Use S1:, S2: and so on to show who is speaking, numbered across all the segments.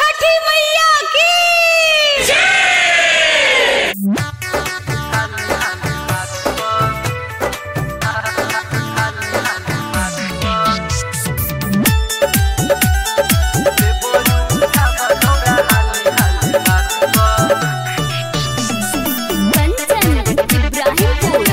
S1: छठी मैया की
S2: कंचन इब्राहिमपुर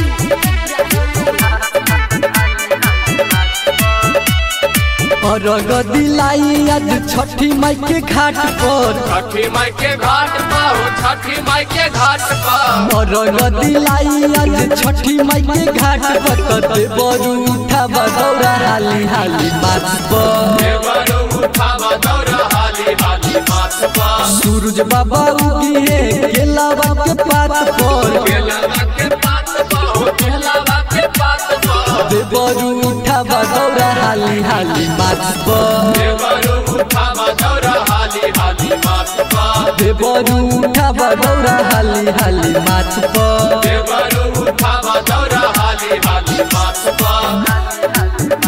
S3: अरग दिलाई आज छठी माई के घाट पर
S4: छठी माई के घाट पर हो छठी माई के घाट पर
S3: अरग दिलाई आज छठी माई के घाट पर कते बरू उठा बदौरा हाली हाली माथ पर
S4: देवरो उठावा दौड़ा हाली हाली माथ पर
S3: सूरज बाबा उगी है केलावा के पात पर
S4: केलावा के पात पर हो केलावा के पात पर
S3: कते बरू उठा बदौरा हाली हाली माथ पर
S4: देवरो उठावा दौड़ा हाली हाली माथ पर
S3: कते बरू उठा बदौरा हाली हाली माथ पर
S4: देवरो उठावा दौड़ा हाली हाली माथ पर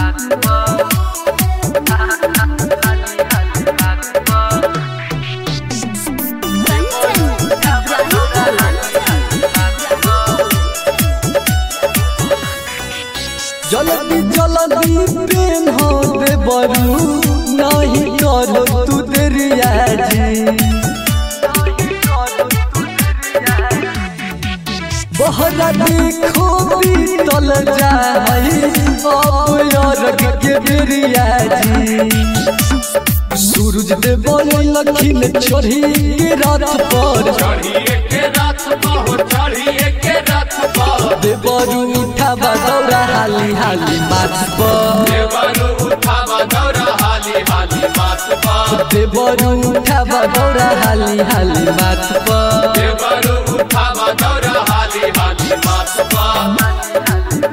S2: कंचन
S3: जल्दी जल्दी प्रेम हो दे बरू नहीं करो तू देरिया जी बहरा देखो बीतल जाई अब यारक के बेरिया जी सूरज दे बोले लखिन चढ़ी के रात पर
S4: चढ़िए के रथ पर हो चढ़िए के रथ पर
S3: दे बरू उठा बदौरा हाली हाली माथ पर
S4: देवरो उठावा दौड़ा हाली हाली माथ पर
S3: दे बरू उठा बदौरा हाली हाली माथ पर
S4: देवरो उठावा दौड़ा हाली हाली माथ पर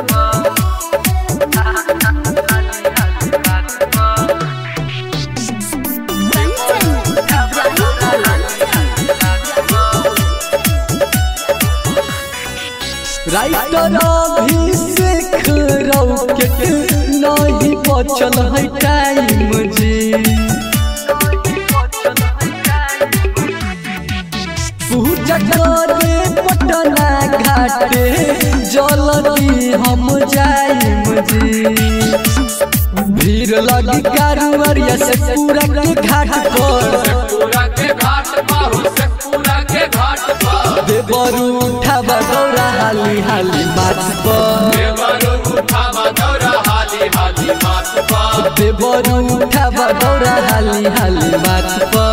S3: राइटर अभिषेक रौके नहीं बचल है टाइम जी पूजा करे पटना घाटे जल्दी हम जाइम जी भीड़ लगी कारुवरिया से पूरा के घाट पर
S4: पूरा के घाट पर हो से पूरा के घाट पर
S3: देवरू उठा बदौरा हाली हाली माथ पर
S4: देवरो उठावा दौड़ा हाली हाली माथ पर
S3: देवरू उठा बदौरा हाली हाली माथ पर